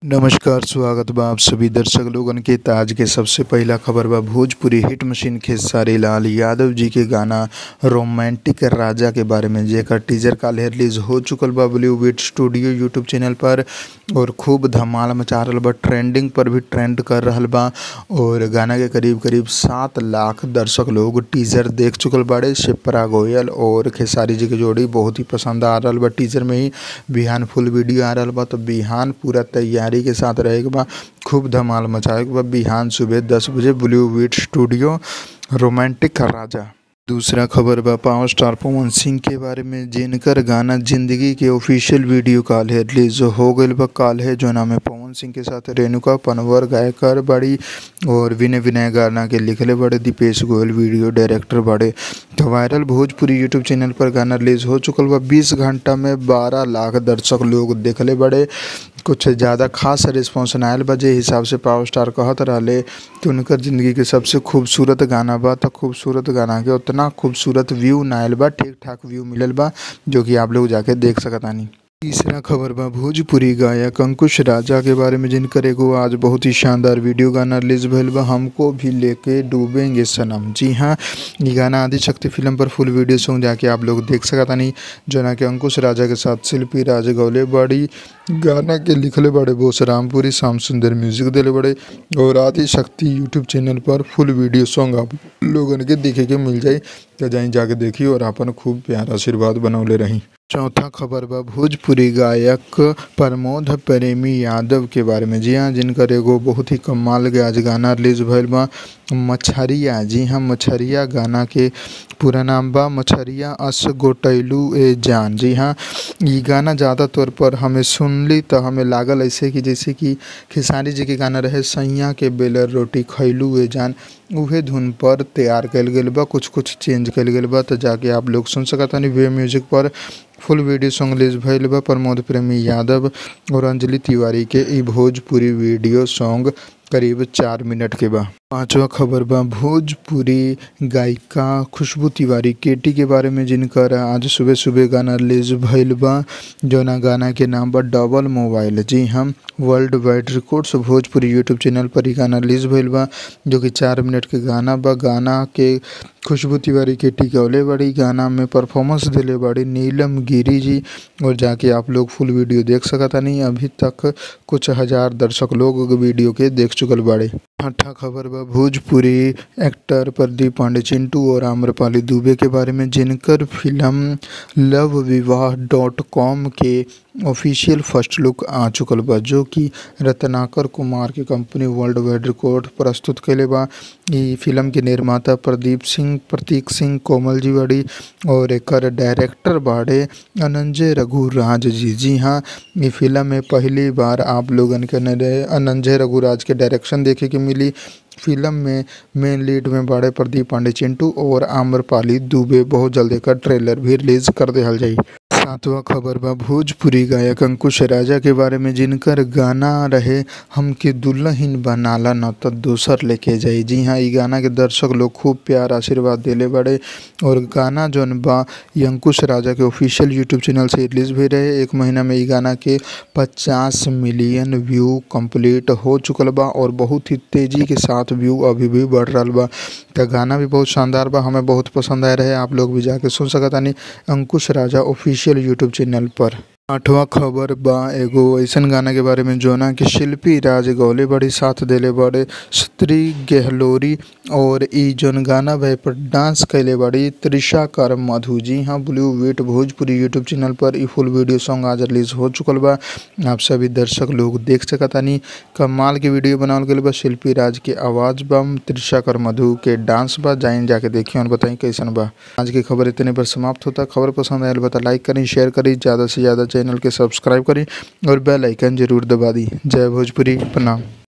नमस्कार स्वागत बा आप सभी दर्शक लोगन के त आज के सबसे पहिला खबर बा भोजपुरी हिट मशीन खेसारी लाल यादव जी के गाना रोमांटिक राजा के बारे में जेकर टीजर काल्हे रिलीज हो चुकल बा बॉलीवुड स्टूडियो यूट्यूब चैनल पर और खूब धमाल मचा रहल बा ट्रेंडिंग पर भी ट्रेंड कर रहल बा और गाना के करीब करीब सात लाख दर्शक लोग टीजर देख चुकल बाड़े शिप्रा गोयल और खेसारी जी के जोड़ी बहुत ही पसंद आ रहल बा टीजर में ही बिहान फुल वीडियो आ रहल बा तो बिहान पूरा तैयारी के साथ रहे के बा खूब धमाल मचावे के बा बिहान सुबह दस बजे बॉलीवुड स्टूडियो रोमांटिक राजा दूसरा खबर बा पावर स्टार पवन सिंह के बारे में जिनकर गाना जिंदगी के ऑफिशियल वीडियो काल है रिलीज हो गईल बा काल है जो नाम है पवन सिंह के साथ रेणुका पनवर गायकर बड़ी और विनय विनय गाना के लिखले बड़े दीपेश गोयल वीडियो डायरेक्टर बड़े तो वायरल भोजपुरी यूट्यूब चैनल पर गाना रिलीज हो चुकल बा बीस घंटा में बारह लाख दर्शक लोग देखले बड़े कुछ ज़्यादा खास रिस्पॉन्स ना आयल बा जे हिसाब से पावर स्टार कहत रहले कि उनकर ज़िंदगी के सबसे खूबसूरत गाना बा तो खूबसूरत गाना के उतना खूबसूरत व्यू ना आयल बा ठीक ठाक व्यू मिलल बा जो कि आप लोग जाके देख सकतानी तीसरा खबर बा भोजपुरी गायक अंकुश राजा के बारे में जिनकर एगो आज बहुत ही शानदार वीडियो गाना रिलीज भइल बा हमको भी लेके डूबेंगे सनम जी हाँ ये गाना आदि शक्ति फिल्म पर फुल वीडियो सॉन्ग जाके आप लोग देख सकतानी जना कि अंकुश राजा के साथ शिल्पी राज गौले बड़ी गाना के लिखले बड़े बोस रामपुरी श्याम सुंदर म्यूजिक दिले बड़े और आदि शक्ति यूट्यूब चैनल पर फुल वीडियो सॉन्ग आप लोगन के देखे के मिल जाई तो जाई जाके देखी और अपन खूब प्यार आशीर्वाद बनौले रही चौथा खबर बा भोजपुरी गायक प्रमोद प्रेमी यादव के बारे में जी हाँ जिनकर एगो बहुत ही कमाल के आज गाना रिलीज भइल बा मछरिया जी हाँ मछरिया गाना के पूरा नाम बा मछरिया अस गोटैलू ए जान जी हाँ ये गाना ज़्यादा तौर पर हमें सुनली तो हमें लागल ऐसे कि जैसे कि खेसारी जी के गाना रहे सैया के बेलर रोटी खैलू ए जान उहे धुन पर तैयार कल गेल बा कुछ कुछ चेंज कल गेल बा तो जाके आप लोग सुन सकतानी वे म्यूजिक पर फुल वीडियो सॉन्ग रिलीज भइल बा प्रमोद प्रेमी यादव और अंजलि तिवारी के ई भोजपुरी वीडियो सॉन्ग करीब चार मिनट के बा पांचवा खबर बा भोजपुरी गायिका खुशबू तिवारी केटी के बारे में जिनकर आज सुबह सुबह गाना रिलीज भइल बा जौना गाना के नाम बा डबल मोबाइल जी हम world wide records Bhojpuri YouTube channel पर ही गाना रिलीज भइल बा जो कि चार मिनट के गाना बा गाना के खुशबू तिवारी केटी गौले बड़ी गाना में परफॉर्मेंस दिले बड़ी नीलम गिरी जी और जाके आप लोग फुल वीडियो देख सकता नहीं अभी तक कुछ हजार दर्शक लोग वीडियो के देख चुकल बाड़े छठा खबर बा भोजपुरी एक्टर प्रदीप पांडे चिंटू और आम्रपाली दुबे के बारे में जिनकर film love Vivah dot com के ऑफिशियल फर्स्ट लुक आ चुकल बा जो कि रत्नाकर कुमार की कंपनी वर्ल्ड वाइड रिकॉर्ड प्रस्तुत कैले बा ई फिल्म के निर्माता प्रदीप सिंह प्रतीक सिंह कोमल जी बड़ी और एकर डायरेक्टर बाड़े अनंजय रघुराज जी जी हाँ ये फिल्म में पहली बार आप लोगन के नरे अनंजय रघुराज के डायरेक्शन देखे के मिली फिल्म में मेन लीड में बड़े प्रदीप पांडे चिंटू और आम्रपाली दुबे बहुत जल्द एकर ट्रेलर भी रिलीज कर देहल जाई सातवां खबर बा भोजपुरी गायक अंकुश राजा के बारे में जिनकर गाना रहे हमके दुल्हन बनाला न तो दोसर लेके जाई जी हाँ ई गाना के दर्शक लोग खूब प्यार आशीर्वाद दिले बड़े और गाना जौन बा ये अंकुश राजा के ऑफिशियल यूट्यूब चैनल से रिलीज भी रहे एक महीना में ई गाना के पचास मिलियन व्यू कंप्लीट हो चुकल बा और बहुत ही तेज़ी के साथ व्यू अभी भी बढ़ रहा बा तो गाना भी बहुत शानदार बा हमें बहुत पसंद आए रहे आप लोग भी जाके सुन सकतानी Ankush Raja official YouTube channel पर आठवां खबर बा एगो ऐसन गाना के बारे में जोना कि शिल्पी राज गौले बड़ी साथ देले बड़े स्त्री गहलोरी और ई जोन गाना भे पर डांस कैले बड़ी त्रिशा कर मधु जी हाँ ब्लू वीट भोजपुरी यूट्यूब चैनल पर ई फुल वीडियो सॉन्ग आज रिलीज हो चुकल बा आप सभी दर्शक लोग देख सकतानी कमाल के वीडियो बनावल गईल बा शिल्पी राज के आवाज़ बा त्रिशा कर मधु के डांस बा जाइन जाके देखिए और बताई कैसन बा आज की खबर इतने पर समाप्त होता खबर पसंद आयल बता लाइक करी शेयर करी ज़्यादा से ज़्यादा चैनल के सब्सक्राइब करी और बेल आइकन जरूर दबा दी जय भोजपुरी प्रणाम